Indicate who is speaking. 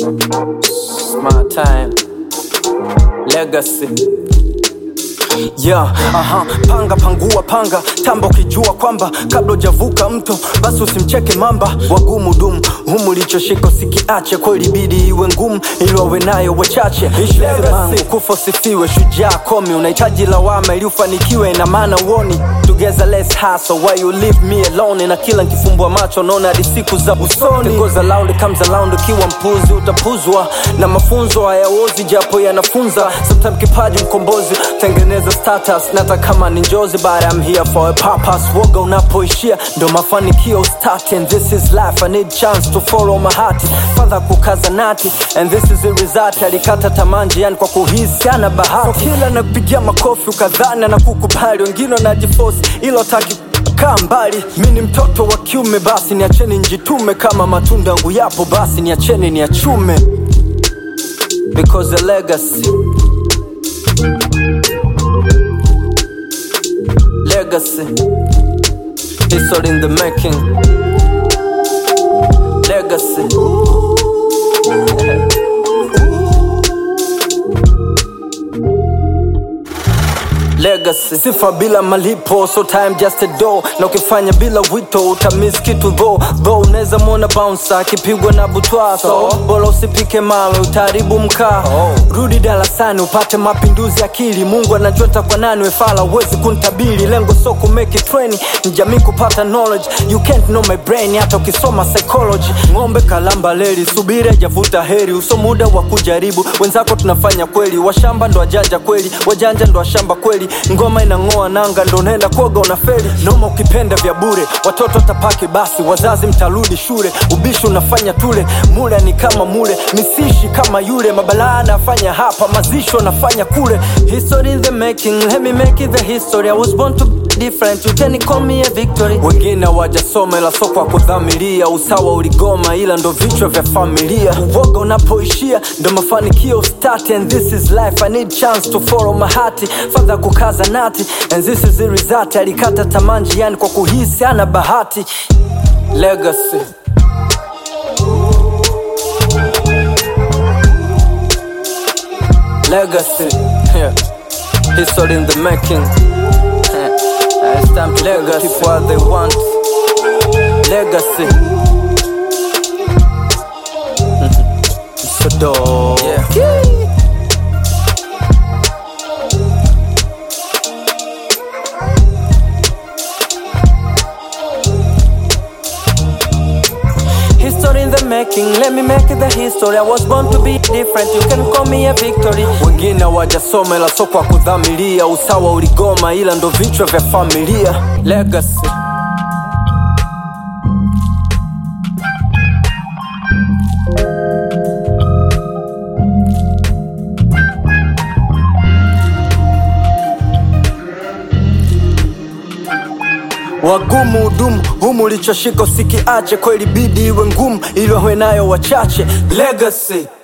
Speaker 1: My time. Legacy. Yeah, aha, panga pangua panga tamba ukijua kwamba kabla ujavuka mto basi usimcheke mamba wagumu dumu humu lichoshika usikiache kweli bidi iwe ngumu ili wawe nayo wachache ishimangu kufa usifiwe shujaa komi unahitaji lawama ili ufanikiwe ina maana uoni together let's hustle why you leave me alone na kila nkifumbua macho naona hadi siku za usoni goes around comes around ukiwa mpuzi utapuzwa na mafunzo hayaozi japo yanafunza sometime kipaji mkombozi tengeneza status nata kama ni njozi but I'm here for a purpose woga unapoishia ndo mafanikio start and this is life I need chance to follow my heart fadha kukaza nati and this is the result alikata tamanji yani kwa kuhisi ana bahati so kila nakupigia makofi ukadhani na kukubali wengine wanajifosi ilo taki kaa mbali mi ni mtoto wa kiume basi niacheni njitume kama matunda yangu yapo basi niacheni niachume because the legacy legacy history in the making legacy legacy sifa bila malipo so time just a do na ukifanya bila wito utamiss kitu tho tho unaweza mwona bouncer akipigwa na butwa so bora usipike mawe utaharibu mkaa rudi darasani upate mapinduzi akili mungu anajua ntakwa nani wefala uwezi kuntabili lengo so kumeki treni ni jamii kupata knowledge you can't know my brain hata ukisoma psychology ng'ombe kalamba leli subiri ajavuta heri uso muda wa kujaribu wenzako tunafanya kweli washamba ndo wajanja kweli wajanja ndo washamba kweli ngoma inang'oa nanga ndo unaenda kuoga unafeli noma ukipenda vya bure watoto tapaki basi wazazi mtarudi shule ubishi unafanya tule mule ni kama mule misishi kama yule mabalaa anafanya hapa mazisho nafanya kule history in the making let me make it the history i was born to be different you can call me a victory wengine wajasoma ila soko kudhamiria usawa uligoma ila ndo vichwa vya familia uoga unapoishia ndo mafanikio start and this is life i need chance to follow my heart fadha kukaza nati and this is the result alikata tamanji yani kwa kuhisi ana bahati legacy legacy yeah. history in the making yeah. it's time to legacy people what they want legacy so dope yeah. History in the making, let me make it the history. I was born to be different, you can call me a victory. Wengine wajasoma ila soko wa kudhamiria, usawa uligoma ila ndo vichwa vya familia. Legacy. wagumu udumu humu ulichoshika usikiache kweli bidi iwe ngumu ili wawe nayo wachache legacy